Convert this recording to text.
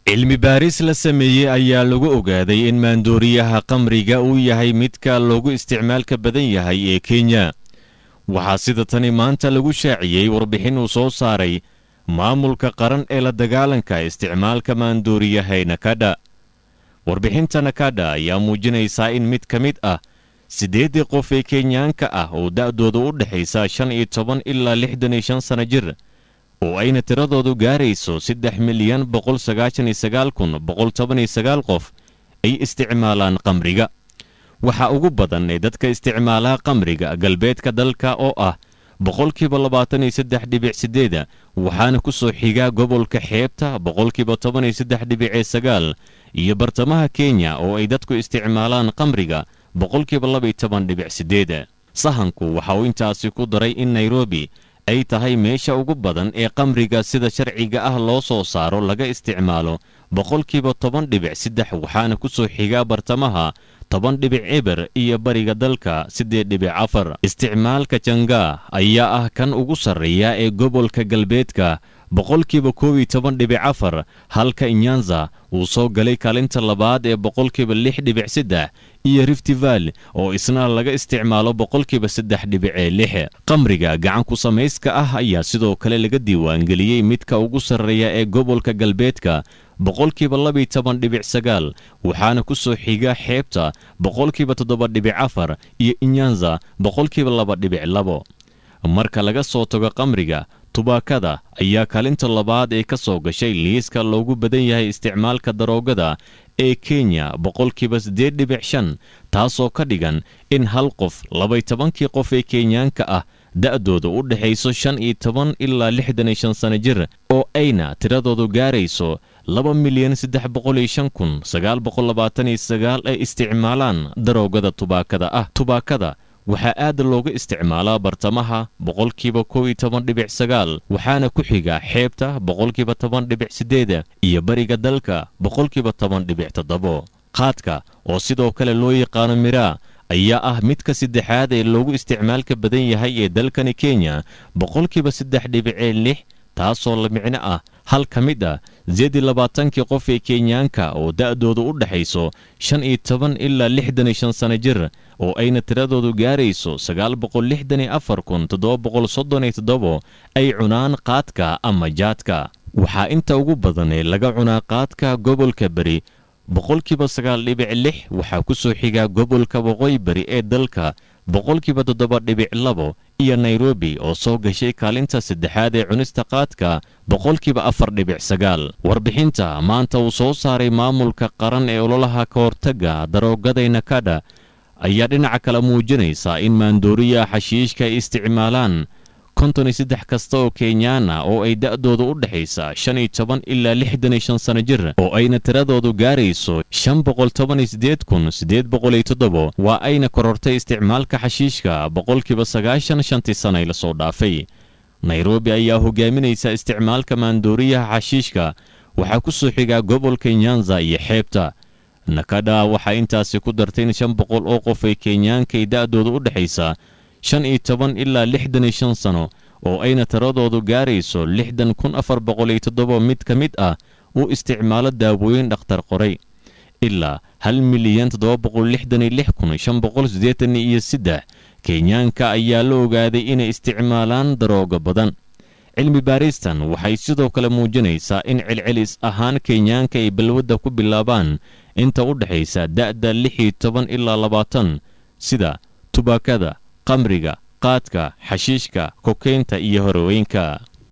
cilmi baaris la sameeyey ayaa lagu ogaaday in maandooriyaha qamriga uu yahay midka loogu isticmaalka badan yahay ee kenya waxaa sida tani maanta lagu shaaciyey warbixin uu soo saaray maamulka qaran ee la dagaalanka isticmaalka maandooriyaha ee nakadha warbixinta nakadha ayaa muujinaysaa in mid ka mid ah siddeeddii qof ee kenyaanka ah oo da'dooda u dhexaysa shan iyo toban ilaa lixdan iyo shan sana jir oo ayna tiradoodu gaarayso saddex milyan boqol sagaashan iyo sagaal kun boqol toban iyo sagaal qof ay isticmaalaan qamriga waxaa ugu badan ee dadka isticmaalaa qamriga galbeedka dalka oo ah boqolkiiba labaatan iyo saddex dhibic siddeeda waxaana ku soo xigaa gobolka xeebta boqolkiiba toban iyo saddex dhibicee sagaal iyo bartamaha kenya oo ay dadku isticmaalaan qamriga boqolkiiba laba iyo toban dhibic siddeeda sahanku waxa uu intaasi ku daray in nairobi ay tahay meesha ugu badan ee qamriga sida sharciga ah loo soo saaro laga isticmaalo boqolkiiba toban dhibic saddex waxaana ku soo xigaa bartamaha toban dhibic eber iyo bariga dalka siddeed dhibic afar isticmaalka jangaa ayaa ah kan ugu sarreeya ee gobolka galbeedka boqolkiiba koob iyo toban dhibic afar halka inyanza uu soo galay kaalinta labaad ee boqolkiiba lix dhibic saddex iyo riftival oo isna laga isticmaalo boqolkiiba saddex dhibicee lix qamriga gacan ku samayska ah ayaa sidoo kale laga diiwaangeliyey midka ugu sarreeya ee gobolka galbeedka boqolkiiba labaiyo toban dhibic sagaal waxaana ku soo xiga xeebta boqolkiiba toddoba dhibic afar iyo inyanza boqolkiiba laba dhibic labo marka laga soo tago qamriga tubaakada ayaa kaalinta labaad ee ka soo gashay liiska loogu badan yahay isticmaalka daroogada ee kenya boqolkiiba siddeed dhibic shan taasoo ka dhigan in hal qof labay tobankii qof ee kenyaanka ah da'dooda u dhexayso shan iyo toban ilaa lixdan iyo shan sana jir oo ayna tiradoodu gaarayso laba milyan saddex boqol iyo shan kun sagaal boqol labaatan iyo sagaal ay isticmaalaan daroogada tubaakada ah tubaakada waxaa aad looga isticmaalaa bartamaha boqolkiiba kow iyo toban dhibic sagaal waxaana ku xiga xeebta boqolkiiba toban dhibic siddeeda iyo bariga dalka boqolkiiba toban dhibic toddobo qaadka oo sidoo kale loo yaqaano miraa ayaa ah midka saddexaad ee loogu isticmaalka badan yahay ee dalkani kenya boqolkiiba saddex dhibicee lix taasoo la micno ah hal ka mid ah zeedi labaatankii qof ee kenyaanka oo da'doodu u dhexayso shan iyo toban ilaa lixdan iyo shan sana jir oo ayna tiradoodu gaarayso sagaal boqol lixdan iyo afar kun toddoba boqol soddon iyo toddobo ay cunaan qaadka ama jaadka waxaa inta ugu badan ee laga cunaa qaadka gobolka beri boqolkiiba sagaal dhibic lix waxaa ku soo xigaa gobolka waqooyi bari ee dalka boqolkiiba toddoba dhibic labo iyo nairobi oo soo gashay kaalinta saddexaad ee cunista qaadka boqolkiiba afar dhibic sagaal warbixinta maanta uu soo saaray maamulka qaran ee ololaha ka hortagga daroogaday nakadha ayaa dhinaca kale muujinaysa in maandooriya xashiishka ay isticmaalaan konton iyo saddex kasta oo kenyaana oo ay da'dooda u dhexaysa shan iyo toban ilaa lixdan iyo shan sana jir oo ayna tiradoodu gaarayso shan boqol toban iyo siddeed kun siddeed boqol iyo toddobo waa ayna korortay isticmaalka xashiishka boqolkiiba sagaashan shantii sana la soo dhaafay nairobi ayaa hogaaminaysa isticmaalka maandooriyaha xashiishka waxaa ku soo xigaa gobolka nyanza iyo xeebta nakadha waxaa intaasi ku dartay in shan boqol oo qof ay kenyaanka ay da'dooda u dhexaysa shan iyo toban ilaa lixdan iyo shan sano oo ayna tiradoodu gaarayso lixdan kun afar boqol iyo toddoba mid ka mid ah uu isticmaalo daawooyin dhakhtar qoray ilaa hal milyan toddoba boqol lixdan iyo lix kun shan boqol siddeetan iyo saddex kenyaanka ayaa la ogaaday inay isticmaalaan daroogo badan cilmi baaristan waxay sidoo kale muujinaysaa in celcelis ahaan kenyaanka ay balwadda ku bilaabaan inta u dhexaysa da'da lix iyo toban ilaa labaatan sida tubaakada qamriga qaadka xashiishka kokeynta iyo horweynka